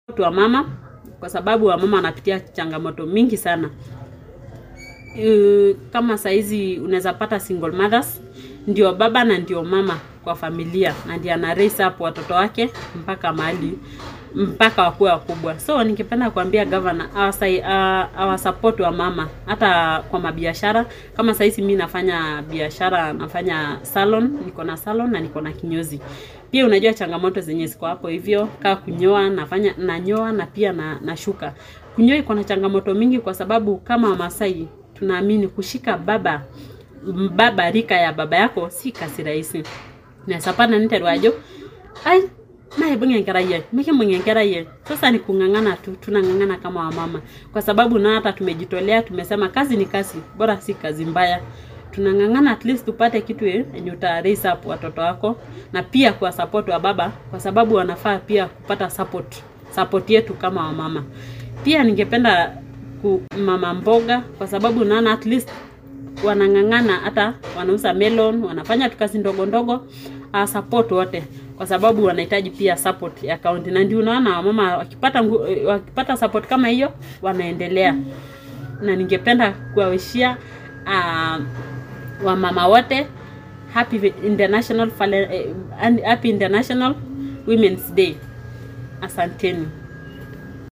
watu wa mama kwa sababu wamama wanapitia changamoto mingi sana. Uh, kama saizi unaweza pata single mothers, ndio baba na ndio mama kwa familia na ndio ana raise up watoto wake mpaka mahali mpaka wakuwe wakubwa. So ningependa kuambia governor awasai, uh, awasupport wa mama hata kwa mabiashara. Kama saizi mi nafanya biashara, nafanya salon, niko na salon na niko na kinyozi. Pia unajua changamoto zenye ziko hapo hivyo, kaa kunyoa, nafanya nanyoa na pia na nashuka. Kunyoa iko na changamoto mingi kwa sababu kama Wamasai tunaamini kushika baba baba rika ya baba yako si kasi rahisi. Nasapana niterwajo ai naibung enkerai ai mikimbung enkerai ai sasa ni kung'ang'ana tu tunang'ang'ana kama wamama kwa sababu na hata tumejitolea tumesema kazi ni kazi bora si kazi mbaya tunang'ang'ana at least tupate kitu yenye uta raise up watoto wako na pia kwa support wa baba kwa sababu wanafaa pia kupata support support yetu kama wamama pia ningependa ku mama mboga kwa sababu naona at least wanang'ang'ana hata wanauza melon wanafanya tu kazi ndogo ndogo uh, support wote kwa sababu wanahitaji pia support ya kaunti na ndio unaona wamama wakipata ngu, wakipata support kama hiyo wanaendelea na ningependa kuwawishia uh, wamama wote happy international Fale- eh, happy international women's day asanteni